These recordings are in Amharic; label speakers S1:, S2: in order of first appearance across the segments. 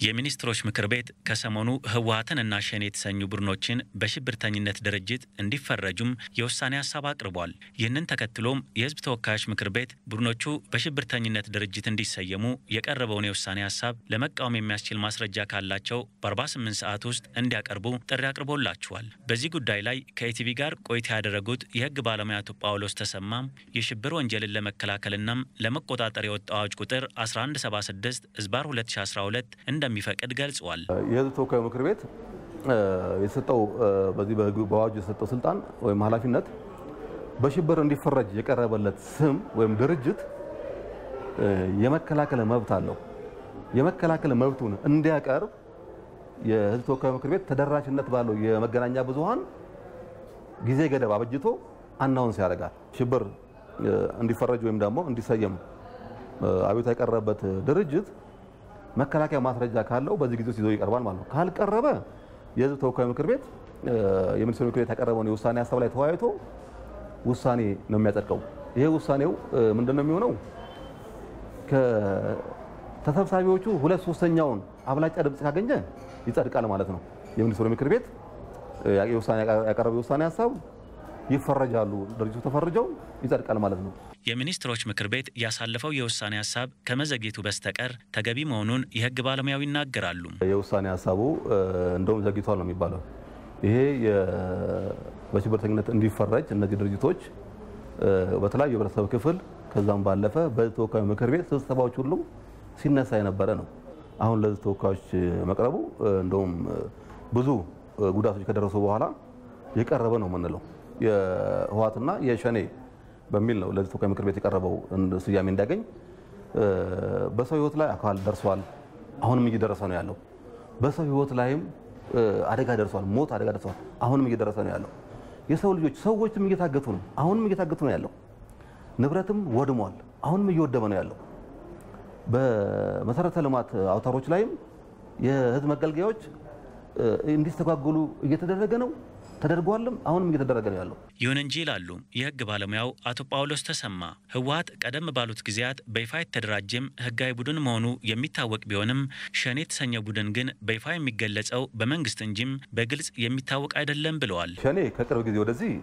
S1: የሚኒስትሮች ምክር ቤት ከሰሞኑ ህወሀትንና ሸኔ የተሰኙ ቡድኖችን በሽብርተኝነት ድርጅት እንዲፈረጁም የውሳኔ ሀሳብ አቅርቧል። ይህንን ተከትሎም የህዝብ ተወካዮች ምክር ቤት ቡድኖቹ በሽብርተኝነት ድርጅት እንዲሰየሙ የቀረበውን የውሳኔ ሀሳብ ለመቃወም የሚያስችል ማስረጃ ካላቸው በ48 ሰዓት ውስጥ እንዲያቀርቡ ጥሪ አቅርቦላቸዋል። በዚህ ጉዳይ ላይ ከኢቲቪ ጋር ቆይታ ያደረጉት የህግ ባለሙያ አቶ ጳውሎስ ተሰማም የሽብር ወንጀልን ለመከላከልናም ለመቆጣጠር የወጣው አዋጅ ቁጥር 1176 ዝባር 2012 እንደሚፈቅድ ገልጿል።
S2: የህዝብ ተወካዩ ምክር ቤት የተሰጠው በዚህ በአዋጁ የተሰጠው ስልጣን ወይም ኃላፊነት በሽብር እንዲፈረጅ የቀረበለት ስም ወይም ድርጅት የመከላከል መብት አለው። የመከላከል መብቱን እንዲያቀርብ የህዝብ ተወካዩ ምክር ቤት ተደራሽነት ባለው የመገናኛ ብዙሃን ጊዜ ገደብ አበጅቶ አናውንስ ያደርጋል። ሽብር እንዲፈረጅ ወይም ደግሞ እንዲሰየም አቤቱታ የቀረበበት ድርጅት መከላከያ ማስረጃ ካለው በዚህ ጊዜ ውስጥ ይዞ ይቀርባል ማለት ነው። ካልቀረበ የህዝብ ተወካዩ ምክር ቤት የሚኒስትሮች ምክር ቤት ያቀረበውን የውሳኔ ሀሳብ ላይ ተወያይቶ ውሳኔ ነው የሚያጸድቀው። ይሄ ውሳኔው ምንድን ነው የሚሆነው? ከተሰብሳቢዎቹ ሁለት ሶስተኛውን አብላጫ ድምፅ ካገኘ ይጸድቃል ማለት ነው። የሚኒስትሮች ምክር ቤት ያቀረበው የውሳኔ ሀሳብ ይፈረጃሉ። ድርጅቱ ተፈርጀው ይጸድቃል ማለት ነው።
S1: የሚኒስትሮች ምክር ቤት ያሳለፈው የውሳኔ ሀሳብ ከመዘግየቱ በስተቀር ተገቢ መሆኑን የህግ ባለሙያው ይናገራሉ።
S2: የውሳኔ ሀሳቡ እንደውም ዘግይቷል ነው የሚባለው። ይሄ በሽብርተኝነት እንዲፈረጅ እነዚህ ድርጅቶች በተለያዩ የህብረተሰብ ክፍል ከዛም ባለፈ በህዝብ ተወካዮች ምክር ቤት ስብሰባዎች ሁሉ ሲነሳ የነበረ ነው። አሁን ለህዝብ ተወካዮች መቅረቡ እንደውም ብዙ ጉዳቶች ከደረሱ በኋላ የቀረበ ነው የምንለው የህወሓትና የሸኔ በሚል ነው ለህዝብ ተወካዮች ምክር ቤት የቀረበው ስያሜ እንዲያገኝ። በሰው ህይወት ላይ አካል ደርሷል፣ አሁንም እየደረሰ ነው ያለው። በሰው ህይወት ላይም አደጋ ደርሷል፣ ሞት አደጋ ደርሷል፣ አሁንም እየደረሰ ነው ያለው። የሰው ልጆች ሰዎችም እየታገቱ ነው፣ አሁንም እየታገቱ ነው ያለው። ንብረትም ወድሟል፣ አሁንም እየወደመ ነው ያለው። በመሰረተ ልማት አውታሮች ላይም የህዝብ መገልገያዎች እንዲስተጓጎሉ እየተደረገ ነው ተደርጓልም አሁንም እየተደረገ ነው ያለው።
S1: ይሁን እንጂ ይላሉ የህግ ባለሙያው አቶ ጳውሎስ ተሰማ፣ ህወሓት ቀደም ባሉት ጊዜያት በይፋ የተደራጀም ህጋዊ ቡድን መሆኑ የሚታወቅ ቢሆንም ሸኔ የተሰኘ ቡድን ግን በይፋ የሚገለጸው በመንግስት እንጂም በግልጽ የሚታወቅ አይደለም ብለዋል።
S2: ሸኔ ከቅርብ ጊዜ ወደዚህ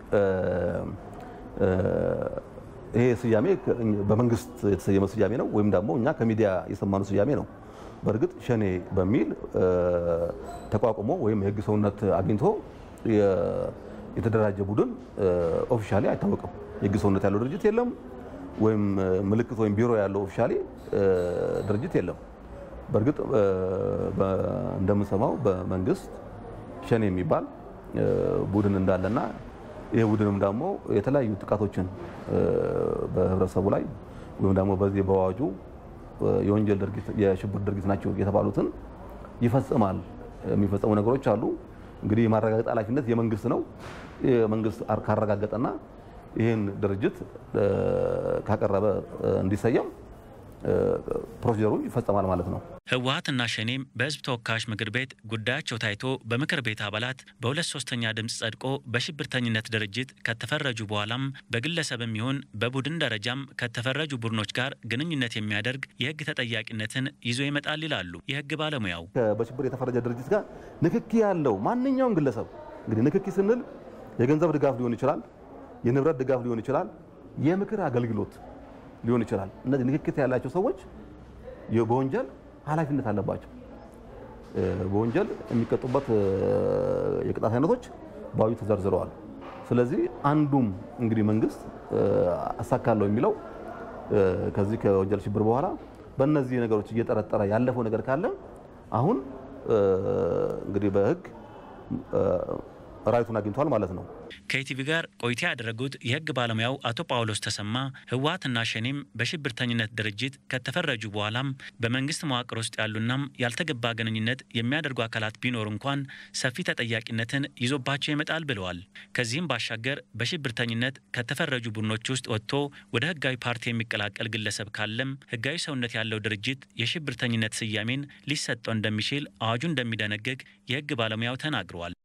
S2: ይሄ ስያሜ በመንግስት የተሰየመ ስያሜ ነው፣ ወይም ደግሞ እኛ ከሚዲያ የሰማነው ስያሜ ነው። በእርግጥ ሸኔ በሚል ተቋቁሞ ወይም የህግ ሰውነት አግኝቶ የተደራጀ ቡድን ኦፊሻሊ አይታወቅም። የህግ ሰውነት ያለው ድርጅት የለም፣ ወይም ምልክት ወይም ቢሮ ያለው ኦፊሻሊ ድርጅት የለም። በእርግጥ እንደምንሰማው በመንግስት ሸኔ የሚባል ቡድን እንዳለና ይህ ቡድንም ደግሞ የተለያዩ ጥቃቶችን በህብረተሰቡ ላይ ወይም ደግሞ በዚህ በአዋጁ የወንጀል ድርጊት የሽብር ድርጊት ናቸው የተባሉትን ይፈጽማል። የሚፈጸሙ ነገሮች አሉ። እንግዲህ የማረጋገጥ ኃላፊነት የመንግስት ነው። መንግስት ካረጋገጠና ይህን ድርጅት ካቀረበ እንዲሰየም ፕሮሲጀሩ ይፈጸማል ማለት ነው።
S1: ህወሓትና ሸኔም በህዝብ ተወካዮች ምክር ቤት ጉዳያቸው ታይቶ በምክር ቤት አባላት በሁለት ሶስተኛ ድምፅ ጸድቆ በሽብርተኝነት ድርጅት ከተፈረጁ በኋላም በግለሰብም ይሁን በቡድን ደረጃም ከተፈረጁ ቡድኖች ጋር ግንኙነት የሚያደርግ የህግ ተጠያቂነትን ይዞ ይመጣል ይላሉ የህግ ባለሙያው።
S2: በሽብር የተፈረጀ ድርጅት ጋር ንክኪ ያለው ማንኛውም ግለሰብ እንግዲህ ንክኪ ስንል የገንዘብ ድጋፍ ሊሆን ይችላል፣ የንብረት ድጋፍ ሊሆን ይችላል፣ የምክር አገልግሎት ሊሆን ይችላል። እነዚህ ንክክት ያላቸው ሰዎች በወንጀል ኃላፊነት አለባቸው። በወንጀል የሚቀጡበት የቅጣት አይነቶች በአዋጁ ተዘርዝረዋል። ስለዚህ አንዱም እንግዲህ መንግስት አሳካለሁ የሚለው ከዚህ ከወንጀል ሽብር በኋላ በእነዚህ ነገሮች እየጠረጠረ ያለፈው ነገር ካለ አሁን እንግዲህ በህግ ራይቱን አግኝቷል ማለት ነው።
S1: ከኢቲቪ ጋር ቆይታ ያደረጉት የህግ ባለሙያው አቶ ጳውሎስ ተሰማ ህወሓትና ሸኔም በሽብርተኝነት ድርጅት ከተፈረጁ በኋላም በመንግስት መዋቅር ውስጥ ያሉናም ያልተገባ ግንኙነት የሚያደርጉ አካላት ቢኖር እንኳን ሰፊ ተጠያቂነትን ይዞባቸው ይመጣል ብለዋል። ከዚህም ባሻገር በሽብርተኝነት ከተፈረጁ ቡድኖች ውስጥ ወጥቶ ወደ ህጋዊ ፓርቲ የሚቀላቀል ግለሰብ ካለም ህጋዊ ሰውነት ያለው ድርጅት የሽብርተኝነት ስያሜን ሊሰጠው እንደሚችል አዋጁ እንደሚደነግግ የህግ ባለሙያው ተናግረዋል።